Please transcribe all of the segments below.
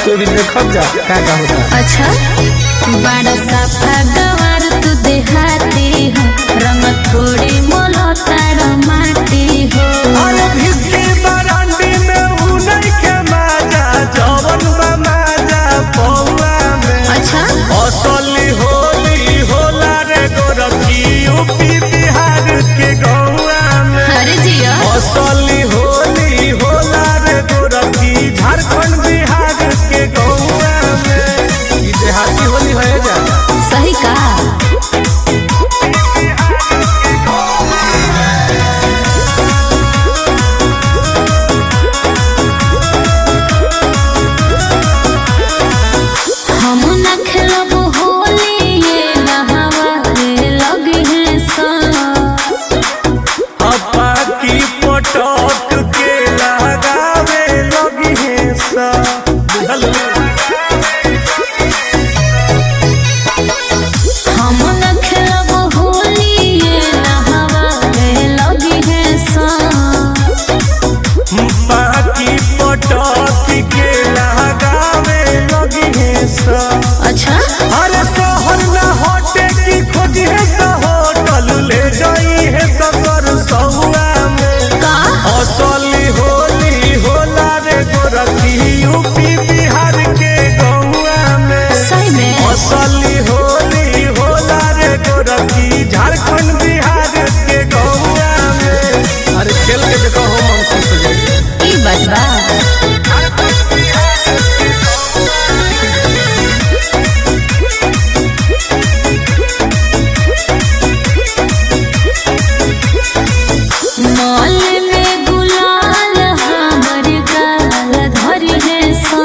तो भी देखब जा का का होता अच्छा बड़ा साफा गवार तू देहाती हो रंग थोड़ी मोलो तारो माटी हो अरे भिस्की बरांडी में ऊ नहीं के माजा जवन बा माजा पौआ में अच्छा असली होली होला रे गोरखी यूपी बिहार के गौआ में अरे जिया असली होली होला रे गोरखी झारखंड बिहार के गौआ में ई देहाती होली है जा सही कहा हम न खेलब होली ये नहावा रे लगे हैं सा हप्पा की पटक के लगावे लगी है सा बुझल हम न खेलब होली ये नहावा रे लगे हैं सा हप्पा की पटक के लगावे लगी है सा अच्छा अरे शहर न होटे की खोज है सा होटल ले जाई है सफर सहुआ में का असली होली होला रे गोरखी यूपी बिहार के गौआ में सही में असली होली होला रे गोरखी झारखंड बिहार के गौआ में अरे खेल के देखो हो मन खुश हो जाए ई बात बा मॉल में गुलाल हमर गाल धरी है सा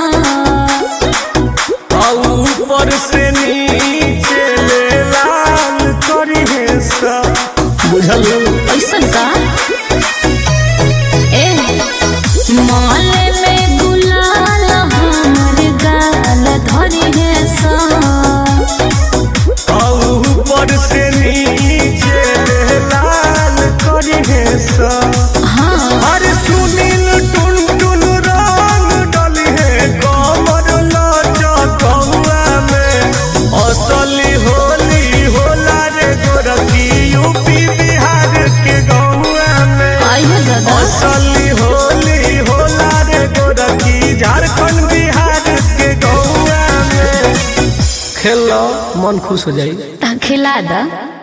और ऊपर से नीचे ले लाल करी है सा बुझल ऐसन का ए मॉल में गुलाल हमर गाल धरी है सा और ऊपर से नीचे ले लाल करी है सा हाँ अरे सुनील टुन टुन रंग डली है कमर लचकौआ में असली होली होला रे गोरखी यूपी बिहार के गौआ में आइए दादा असली होली होला रे गोरखी झारखंड बिहार के गौआ में खेल मन खुश हो जाई ता खिला दा